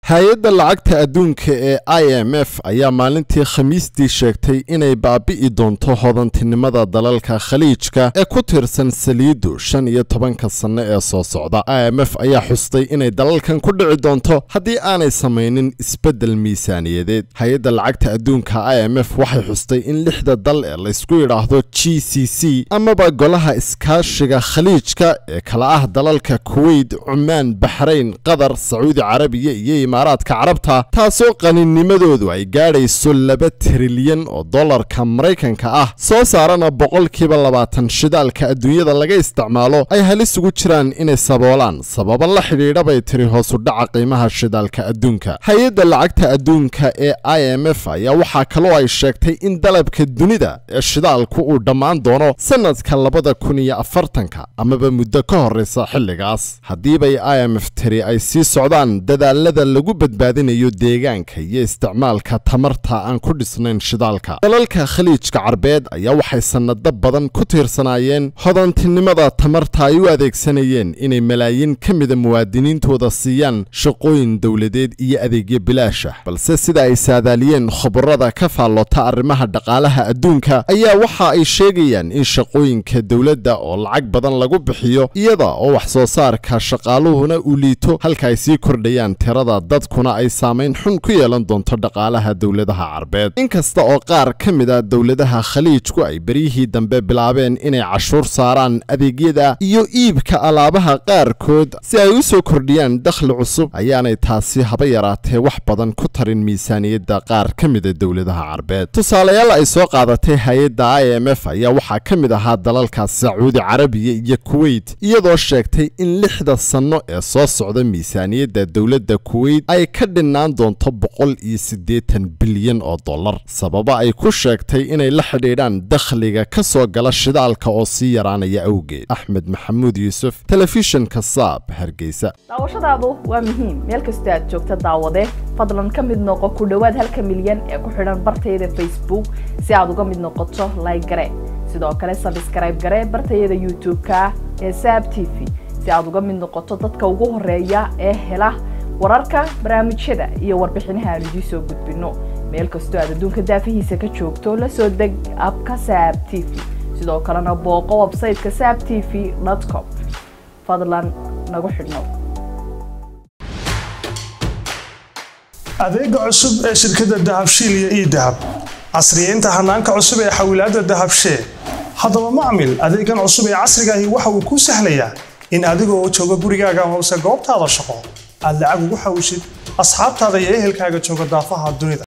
hay-adda lacagta adduunka ee i m f ayaa maalintii khamiistii sheegtay inay baabi'i doonto hodantinimada dalalka khaliijka ee ku tirsan saliiddu shan iyo tobanka sanno ee soo socda i m f ayaa xustay inay dalalkan ku dhici doonto haddii aanay samaynin isbeddel miisaaniyadeed hay-adda lacagta adduunka i m f waxay xustay in lixda dal ee laysku yidhaahdo g c c amaba golaha iskaashiga khaliijka ee kala ah dalalka kuweyt cumaan baxrayn qatar sacuudi carabiya iyo imaaraadka carabta taasoo qaninimadoodu ay gaadhayso laba trilyan oo dollarka maraykanka ah soo saarana boqolkiiba labaatan shidaalka adduunyada laga isticmaalo ay halis ugu jiraan inay saboolaan sababa la xidhiidha bay tiri hoosu dhaca qiimaha shidaalka adduunka hay-adda lacagta adduunka ee i m f ayaa waxaa kaloo ay sheegtay in dalabka dunida ee shidaalku uu dhammaan doono sanadka labada kun iyo afartanka amaba muddo ka horreysa xilligaas haddiibay i m f tiri ay sii socdaan dadaalada lagu badbaadinayo deegaanka iyo isticmaalka tamarta aan ku dhisnayn shidaalka dalalka khaliijka carbeed ayaa waxay sannado badan ku tiirsanaayeen hodantinimada tamarta ay u adeegsanayeen inay malaayiin ka mida muwaadiniintooda siiyaan shaqooyin dowladeed iyo adeegyo bilaash ah balse sida ay saadaaliyeen khubarada ka faallota arrimaha dhaqaalaha adduunka ayaa waxa ay sheegayaan in shaqooyinka dowladda oo lacag badan lagu bixiyo iyada oo wax soo saarka shaqaaluhuna uu liito halka ay sii kordhayaan tirada dadkuna ay saamayn xun ku yeelan doonto dhaqaalaha dowladaha carbeed inkasta oo qaar ka mid a dowladaha khaliijku ay beryihii dambe bilaabeen inay cashuur saaraan adeegyada iyo iibka alaabaha qaarkood si ay u soo kordhiyaan dakhli cusub ayaanay taasi haba yaraatee wax badan ku tarin miisaaniyadda qaar ka mida dowladaha carbeed tusaalayaal ay soo qaadatay hay-adda i m f ayaa waxaa ka mid ahaa dalalka sacuudi carabiya iyo kuweyt iyadoo sheegtay in lixda sanno ee soo socda miisaaniyadda dowladda kuweyt ay ka dhinnaan doonto boqol iyo siddeetan bilyan oo dollar sababa ay ku sheegtay inay la xidhiidhaan dakhliga ka soo gala shidaalka oo sii yaraanaya awgeed axmed maxamuud yuusuf telefishinka saab hargeysa daawashadaadu waa muhiim meel kastoo aad joogta daawade fadlan ka mid noqo ku dhowaad halka milyan ee ku xidhan bartayada facebook si aad uga mid noqoto like gare sidoo kale sabskrayb gare bartayada youtube-ka ee saab t v si aad uga mid noqoto dadka ugu horeeya ee hela wararka barnaamijyada iyo warbixinaha aan idiin soo gudbino meel kastoo aad adduunka daafihiisa ka joogto la soo deg abka saab t v sidoo kalena booqo websayteka saab t v com fadlan nagu xidhnow adeega cusub ee shirkadda dahabshiil iyo ii dahab casriyeynta hanaanka cusub ee xawilaadda dahabshee haddaba macmil adeegan cusub ee casrigaahi waxa uu kuu sahlayaa in adigoo jooga gurigaaga hoose goobtaada shaqo aad lacag ugu xawishid asxaabtaada iyo ehelkaaga jooga daafaha dunida